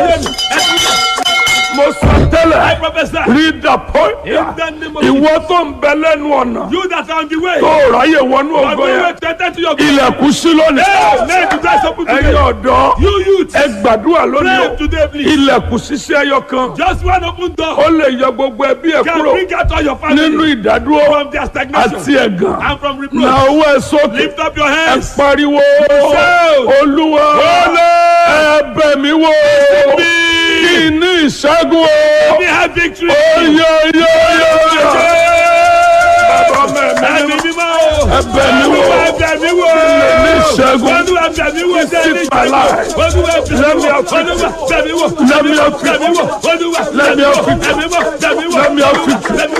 mo sọ I tẹ́lẹ̀ prophesy. rí dàpọ̀ In the name of ìwọ tó ń bẹ lẹ́nu ọ̀nà You that are on the way. tó ráyè wọnú On the ògo yẹn way to enter to your ilẹ̀kùn sí lónìí Hey, may the doors open ẹ̀yin today. ọ̀dọ́ You youth. ẹ gbàdúrà lónìí Pray o today, please. ilẹ̀kùn ṣiṣẹ́ ẹyọ kan Just one open door. ó lè yọ gbogbo ẹbí ẹ Can kúrò bring out all your nínú family ìdádúró from their stagnation àti ẹ̀gàn and from na reproach. owó ẹ sókè Lift up your ẹ hands. pariwo olúwa ẹ bẹ̀ mí wò kí n ní ìṣẹ́gun o We have victory. oyè oyè oyè bàbá mẹ́mí Ẹ̀mí mímọ́ o. ẹ bẹ̀ mí wò Olúwa ẹ̀bẹ̀ mi wò. ní ìṣẹ́gun Olúwa ẹ̀bẹ̀ mi wò. Keep my life. Olúwa ẹ̀bẹ̀ mi Let me wò. have Olúwa ẹ̀bẹ̀ mi wò. Let me have Ẹ̀bẹ̀ mi wò. Olúwa Let me have ẹ̀bẹ̀ mi wò. Ẹ̀bẹ̀ mi wò. Let me have Ẹ̀bẹ̀ mi wò. victory.